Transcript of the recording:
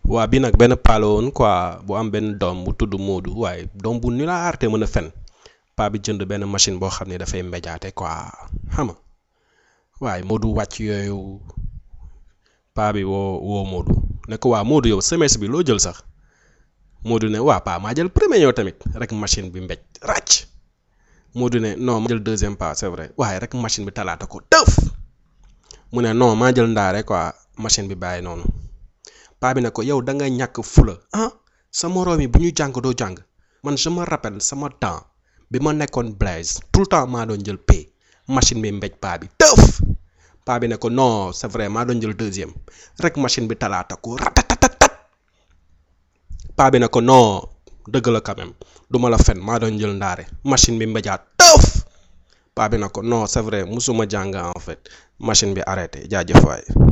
waa bi nag benn paa la woon quoi bu am benn doom bu tudd Moodu waaye doom bu ni la aarte mën a fen paa bi jënd benn machine boo xam ne dafay mbéjaate quoi xam nga waaye Moodu wàcc yooyu paa bi woo woo Moodu ne ko waa Moodu yow semence bi loo jël sax Moodu ne waa paa maa jël premier yow tamit rek machine bi mbéj ràcc Moodu ne non ma jël deuxième pas c'est vrai waaye rek machine bi talaata ko tëf mu ne non maa jël ndaare quoi machine bi bàyyi noonu paa bi ne ko yow da nga ñàkk fula ah sa moroom yi bu ñu jàng doo jàng man je me rappelle sama temps bi ma nekkoon Blaise tout le temps maa doon jël P machine bi mbéj paa bi tëf paa bi ne ko non c'est vrai maa doon jël deuxième rek machine bi talaata ko ratatatatat paa bi ne ko non dëgg la quand même du ma la fen maa doon jël ndaare machine bi mbéjaat tëf paa bi ne ko non c'est vrai musuma jàng en fait machine bi arrêté jaajëf waay